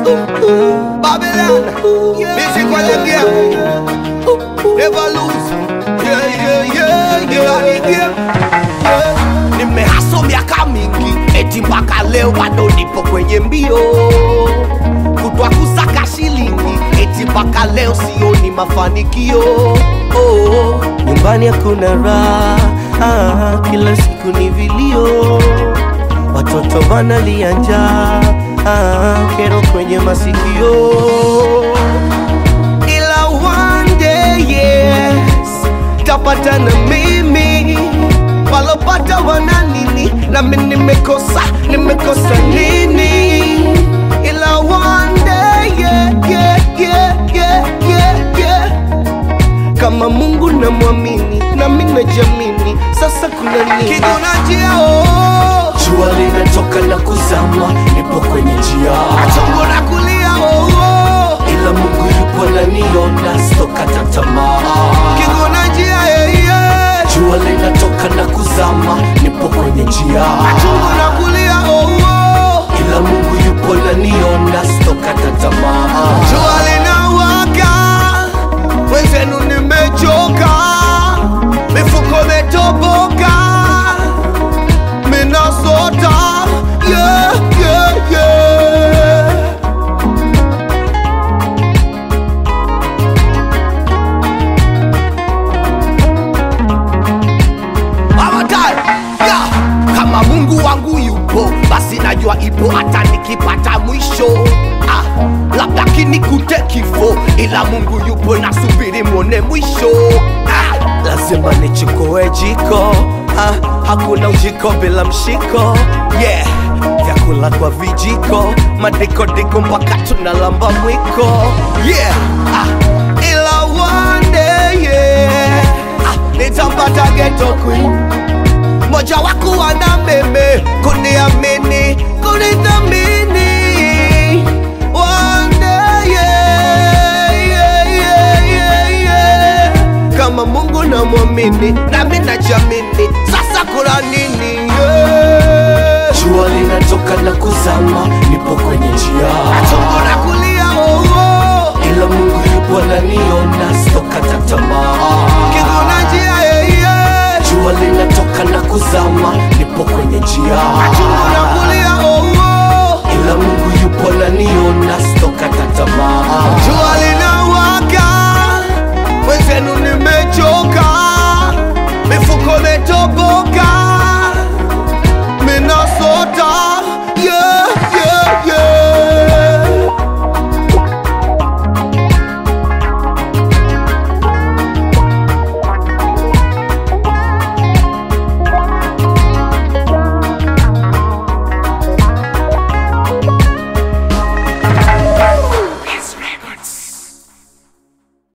Babylon, music while I'm game. Never lose. Yeah, yeah, yeah, yeah. Ni game. Yeah. Nimehaso miaka mingi, eti mpaka leo bado nipo kwenye mbio kutwa kusaka shilingi, eti mpaka leo sioni mafanikio. Oh, nyumbani hakuna raha ah, kila siku ni vilio, watoto wanalia njaa ah, kero kwenye masikio, ila one day yes tapata na mimi walopata wana nini, nami nimekosa nimekosa nini, ila one day yeah, yeah, yeah, yeah, yeah, yeah kama Mungu namwamini nami najamini, sasa kuna nini? kiguna njia oh, Jua linatoka na kuzama, nipo kwenye njia, chongo na kulia oh, oh. ila Mungu yupo naniona, sitokata tamaa. kiguna njia yeah, yeah. Jua linatoka na kuzama, nipo kwenye njia, chongo na kulia oh, oh. ila Mungu yupo naniona, sitokata tamaa. jua linawaka, wenzenu nimechoka, mifuko imetoboka, minasota yeah, yeah, yeah. One time, yeah. Kama Mungu wangu yupo, basi najua ipo hata nikipata mwisho. Ah, labda kinikute kifo, ila Mungu yupo, nasubiri mwone mwisho. Ah, Lazima nichukue jiko ah, hakuna ujiko bila mshiko yeah. Vyakula kwa vijiko, madikodiko mpaka tunalamba mwiko yeah. Ah, ila one day, yeah. Ah, nitampata ghetto queen moja waku wana meme kuniamini